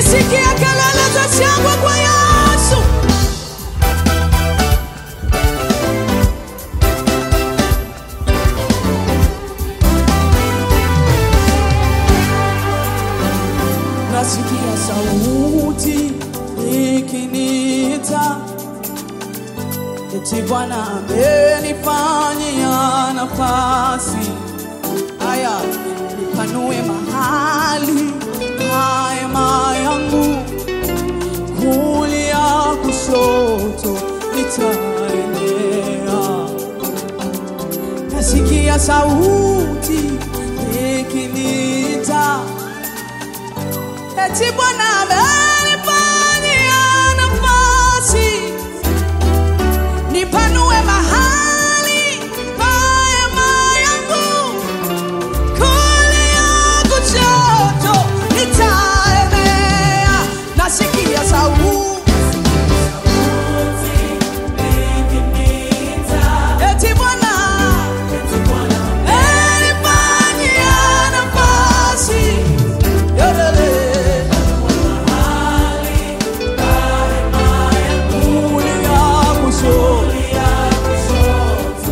sikia kelele za shangwe kwa Yesu. Nasikia sauti ikiniita, eti Bwana amenifanyia nafasi. Aya, nipanue mahali hema yangu, kulia kushoto nitaenea. Nasikia sauti ikiniita eti Bwana amenifanyia nafasi, nipanue mahali pa hema yangu, kulia kushoto nitaenea. Nasikia sauti eti Bwana amenifanyia nafasi, Yodele. kulia kushoto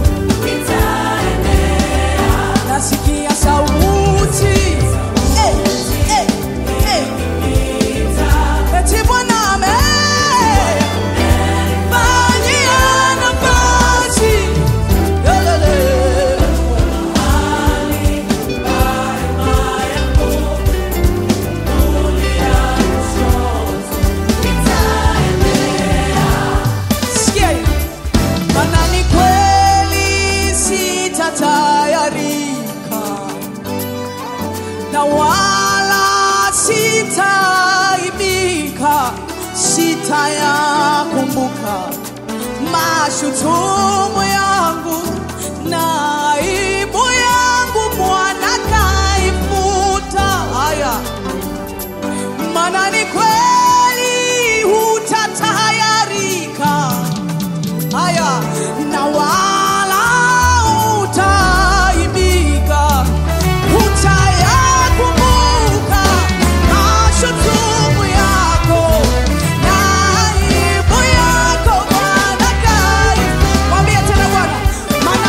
nasikia sauti Eh, eh, eh. eti Bwana amenifanyia nafasi Yolele. Sikia hii. Maana ni kweli sitatayarika na wala sitaibika, sitayakumbuka mashutumu yangu na aibu yangu, Bwana kaifuta. Haya, maana ni kweli hutatayarika haya na wala utaibika, utayakumbuka mashutumu yako na aibu yako, Bwana kai. Mwambie tena Bwana, maana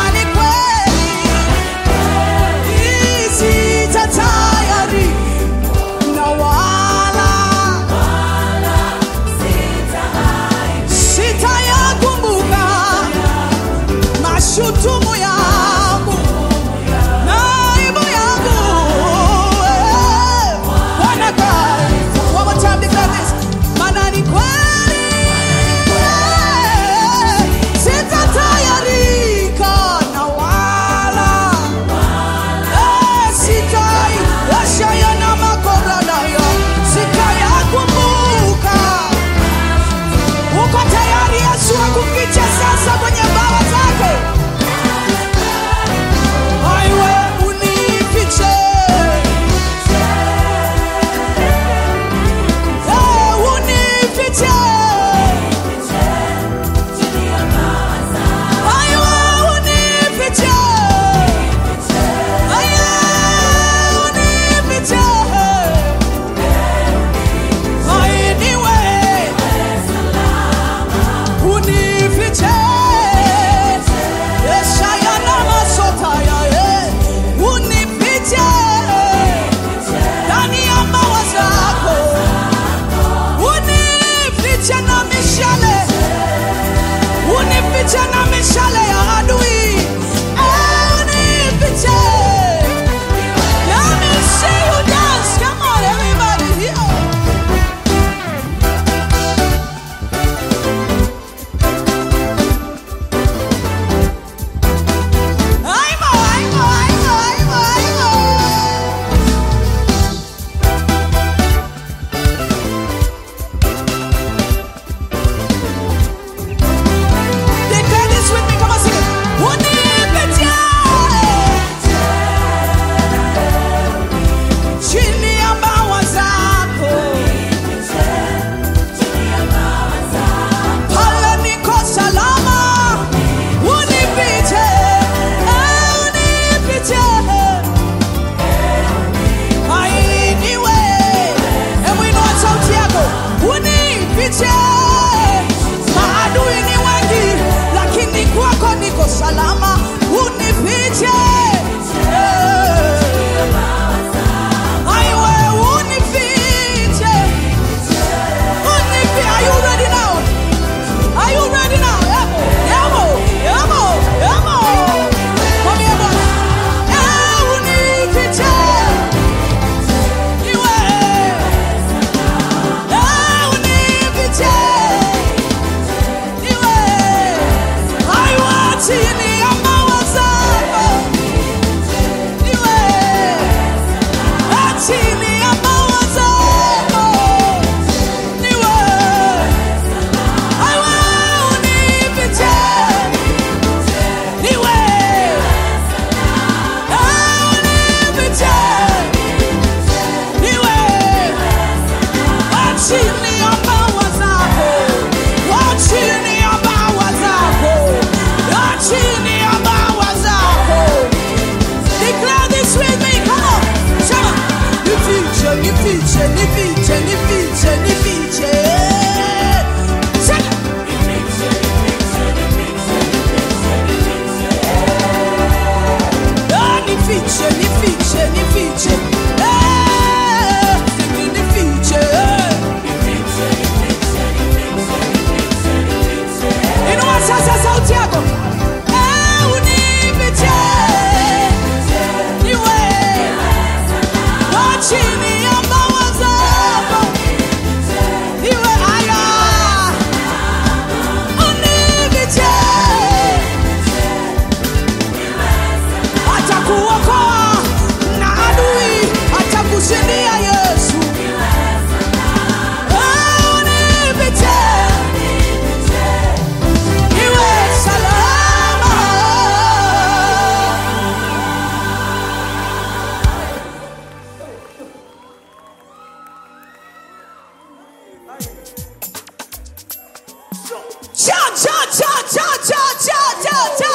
Cha cha cha cha cha cha cha cha.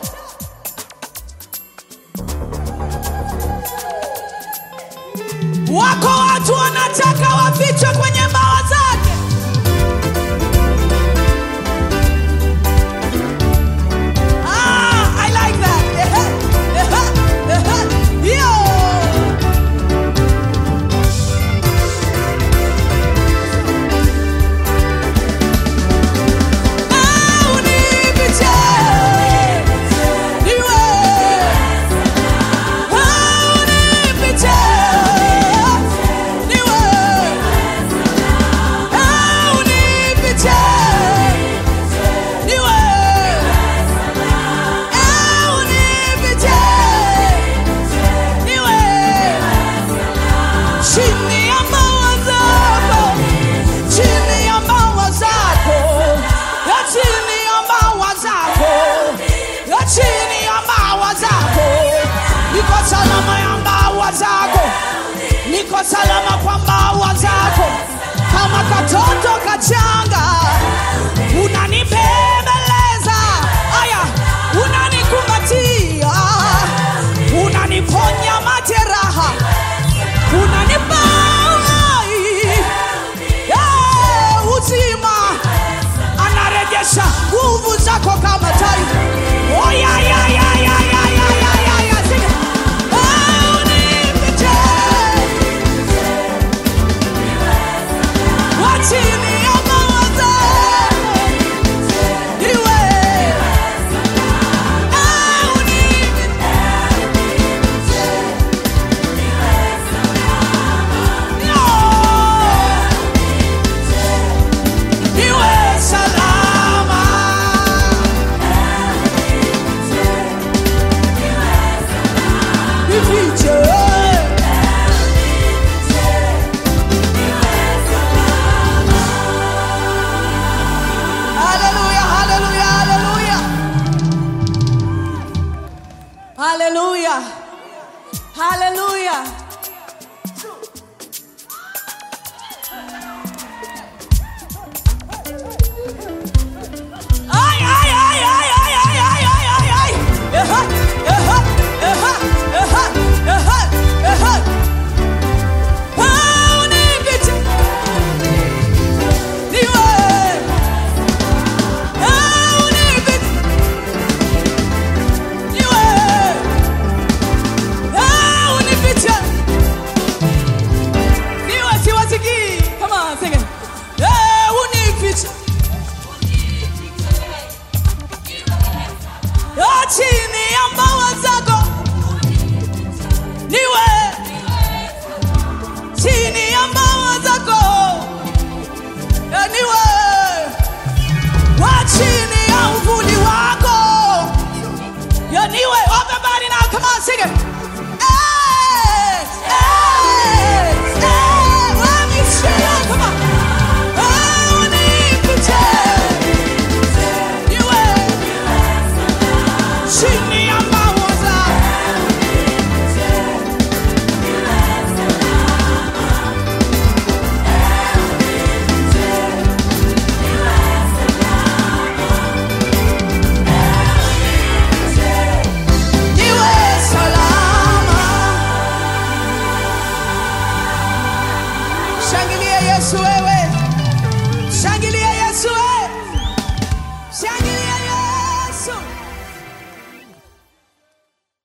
Wako watu wanataka wafichwe kwenye mbawa zake. Ah, I like that. Ehe, ehe, ehe. Yo. Ah, unifiche. Niwe. Ah, unifiche. Niwe. Ah, unifiche. Niwe. Ah, unifiche. Niwe. Chini ya mawa zako, chini ya mawa zako, ya chini ya mawa zako, ya chini ya mawa zako, niko salama ya mawa zako, niko salama kwa mawa zako, kama katoto kachanga unanibembeleza, aya, unanikumbatia, unaniponya majeraha unanipa uhai Eh, uzima anarejesha nguvu zako kama tai Oh, ya, ya, ya, ya, ya, ya, ya, ya, ya. Sing it. Eh, unifiche. Wa chini ya mawa zako. Niwe. Eh, unifiche. Niwe salama. Nifiche. Hallelujah, hallelujah, hallelujah. Hallelujah. Hallelujah. Ay, ay, ay, ay, ay, ay, ay, ay, ay, ay. Eha, eha, eha, eha, eha, eha. Ah, unifiche. Niwe. Ah, unifiche. Niwe. Ah, unifiche. Niwe, siwasikii. Come on, sing it. Eh, unifiche. Ya chini ya mbawa zako niwe chini ya mbawa zako Ya niwe wa chini ya uvuli wako Ya niwe everybody now come on sing it Hey, hey, hey, let me see you, come on. Oh, unifiche. Niwe chini ya mbawa zako niwe salama. Shangilia Yesu wewe.